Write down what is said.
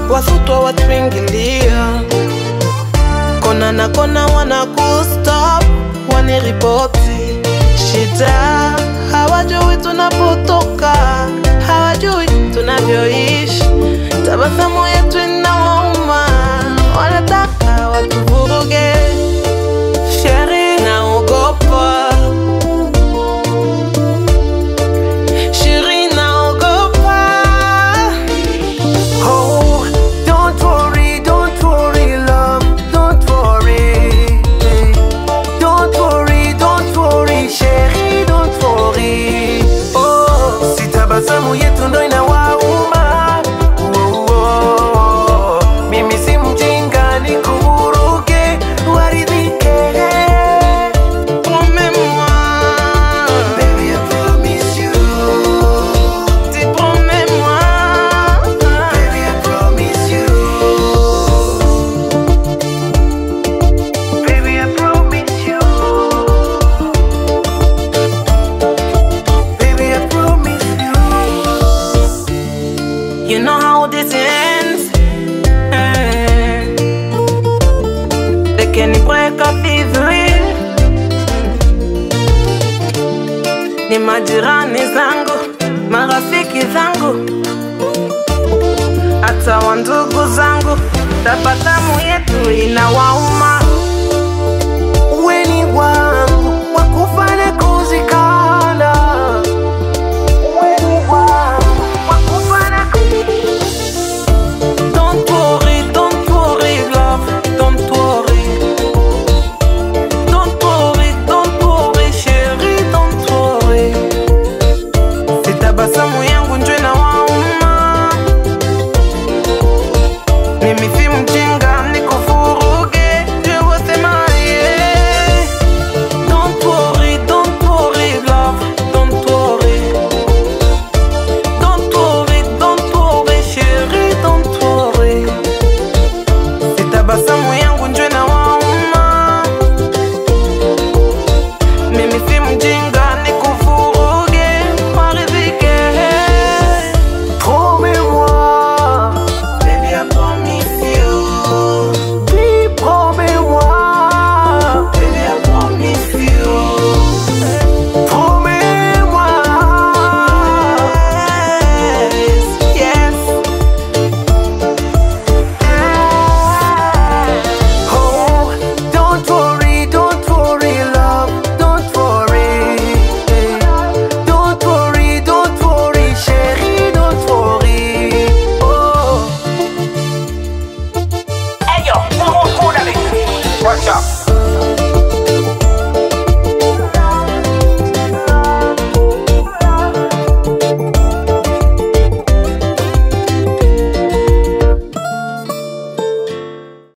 wasutwa watuingilia kona na kona wanakustop waniripoti shida hawajui tunapotoka hawajui tunavyoishi tabasamu yetu inawauma wanataka watuvuruge sheri naogopa sheri naogopa Oh, don't worry, don't worry, love, don't worry. Don't worry, don't worry, chérie, don't worry. Oh, si tabasamu yetu ndo inawauma. Oh, oh, mimi si mjinga nikuruke waridhike. promets-moi Baby, I promise you. dis promets-moi Baby, I promise you. Baby, I promise you. Baby, I promise you. You know how this ends. Eh. They can break up easily. Ni majirani zangu, marafiki zangu, hata wandugu zangu, tabasamu yetu inawauma. Weni wangu wakufanya kuzikana. Weni wangu wakufanya Don't worry, don't worry, love, don't worry. Don't worry, don't worry, chérie, don't worry. Si tabasamu yangu njo inawauma. Mimi si mjinga nikuvuruge, je wasemaye. Don't worry, don't worry, love, don't worry. Don't worry, don't worry, chérie, don't worry. Si tabasamu yangu njo inawauma. Mimi si mjinga nikuvuruge, waridhike. Promets-moi, Baby, I promise you. dis promets-moi, Baby, I promise you. promets-moi. Yes, yes. Oh, don't worry, don't worry, love, don't worry. Don't worry, don't worry, chérie, don't worry. Oh. Hey yo, who who who that is? Watch out.